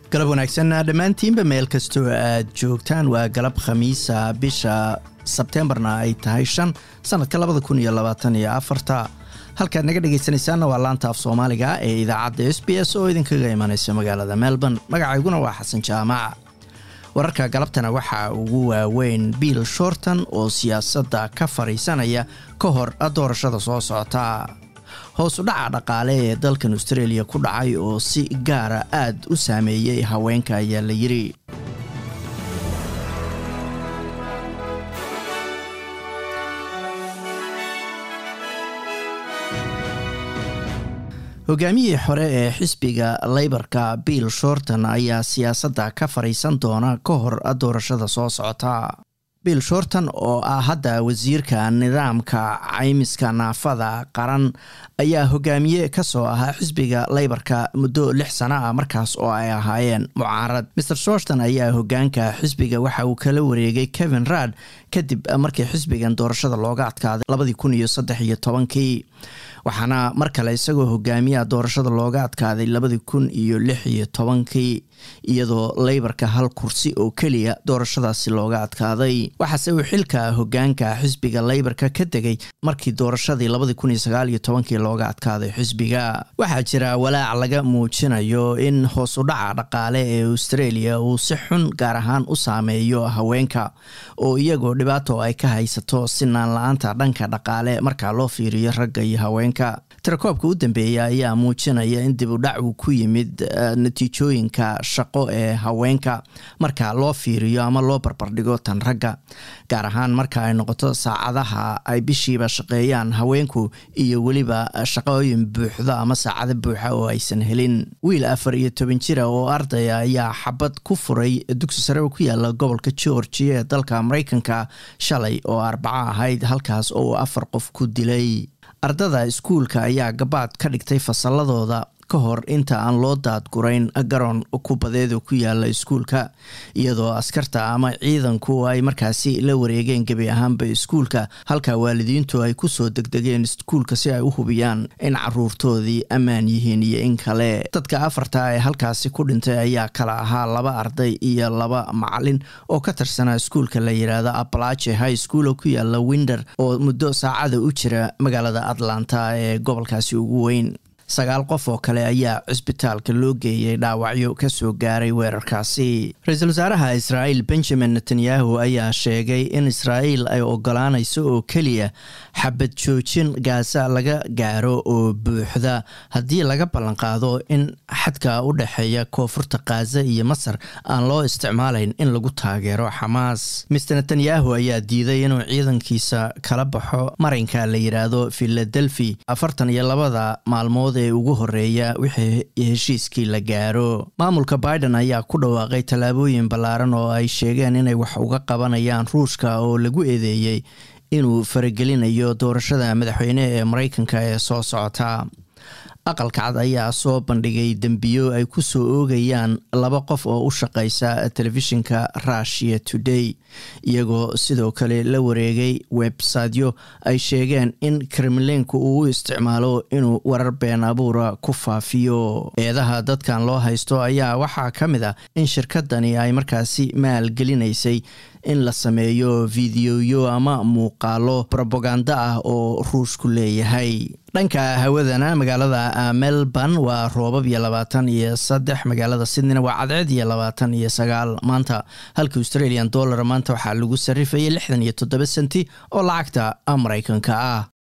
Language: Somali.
galab wanaagsan dhammaantiinba meel kastoo aad joogtaan waa galab khamiisa bisha sebteembarna ay tahay shan sanadka labada kun iyo labaatan iyo afarta halkaad naga dhegaysanaysaanna waa laanta af soomaaliga ee idaacadda s b s oo idinkaga imanaysa magaalada melbourne magacayguna waa xasan jaamac wararka galabtana waxaa ugu waaweyn bill shorton oo siyaasadda ka fadhiisanaya ka hor doorashada soo socota hoos u dhaca dhaqaale ee dalkan australia ku dhacay oo si gaara aad u saameeyey haweenka ayaa la yidhi hogaamiyihii hore ee xisbiga leybarka bill shorton ayaa siyaasadda ka fadhiisan doona ka hor doorashada soo socota bill shorton oo ah hadda wasiirka nidaamka caymiska naafada qaran ayaa hogaamiye kasoo ahaa xisbiga leybarka muddo lix sano ah markaas oo ay ahaayeen mucaarad mr shorton ayaa hogaanka xisbiga waxa uu kala wareegay kevin raad kadib markii xisbigan doorashada looga adkaaday labadii kun iyo saddex iyo tobankii waxaana mar kale isagoo hogaamiyaha doorashada looga adkaaday labadii kun iyo lix iyo tobankii iyadoo leybarka hal kursi oo keliya doorashadaasi looga adkaaday waxaase uu xilka hogaanka xisbiga leybarka ka degay markii doorashadii labadii kun iyo sagaal iyo tobankii looga adkaaday xisbiga waxaa jira walaac laga muujinayo in hoos u dhaca dhaqaale ee australia uu si xun gaar ahaan u saameeyo haweenka oo iyagoo dhibaato ay ka haysato sinaan la-aanta dhanka dhaqaale markaa loo fiiriyo ragga iyo haweenka tirakoobka u dambeeya ayaa muujinaya in dib u dhac uu ku yimid natiijooyinka shaqo ee haweenka marka loo fiiriyo ama loo barbardhigo tan ragga gaar ahaan marka ay noqoto saacadaha ay bishiiba shaqeeyaan haweenku iyo weliba shaqooyin buuxdo ama saacado buuxa oo aysan helin wiil afar iyo toban jira oo ardaya ayaa xabad ku furay dugsi sare oo ku yaala gobolka georgia ee dalka mareykanka shalay oo arbaco ahayd halkaas oo uu afar qof ku dilay ardada iskuulka ayaa gabaad ka dhigtay fasalladooda ka hor inta aan loo daadgurayn garoon kubadeeda ku yaala iskuulka iyadoo askarta ama ciidanku ay markaasi la wareegeen gebi ahaanba iskuulka halka waalidiintu ay kusoo degdegeen iskuulka si ay u hubiyaan in caruurtoodii ammaan yihiin iyo in kale dadka afarta ee halkaasi ku dhintay ayaa kala ahaa laba arday iyo laba macalin oo ka tirsanaa iskuulka la yidhaahdo apalache high school oo ku yaala winder oo muddo saacada u jira magaalada atlanta ee gobolkaasi ugu weyn sagaal qof oo kale ayaa cisbitaalka loo geeyey dhaawacyo kasoo gaaray weerarkaasi ra-iisul wasaaraha israa'iil benjamin netanyahu ayaa sheegay in israa'iil ay ogolaanayso oo keliya xabad joojin gaasa laga gaaro oo buuxda haddii laga ballanqaado in xadka u dhexeeya koonfurta khaza iyo masar aan loo isticmaalayn in lagu taageero xamaas mister netanyahu ayaa diiday inuu ciidankiisa kala baxo marinka la yidhaahdo philadelphi afartan iyo labada maalmood ee ugu horeeya wixii heshiiskii la gaaro maamulka biden ayaa ku dhawaaqay tallaabooyin ballaaran oo ay sheegeen inay wax uga qabanayaan ruushka oo lagu eedeeyey inuu faragelinayo doorashada madaxweyne ee mareykanka ee soo socota aqalka cad ayaa soo bandhigay dembiyo ay ku soo oogayaan laba qof oo u shaqeysa telefishinka russia today iyagoo sidoo kale la wareegay websityo ay sheegeen in kremlinku uu u isticmaalo inuu warar been abuura ku faafiyo eedaha dadkan loo haysto ayaa waxaa ka mid ah in shirkadani ay markaasi maalgelinaysay in la sameeyo fideoyo ama muuqaalo robaganda ah oo ruushku leeyahay dhanka hawadana magaalada melbourne waa roobab iyo labaatan iyo saddex magaalada sydneyna waa cadceed iyo labaatan iyo sagaal maanta halka australian dollar maanta waxaa lagu sarifayay lixdan iyo toddoba senti oo lacagta mareykanka ah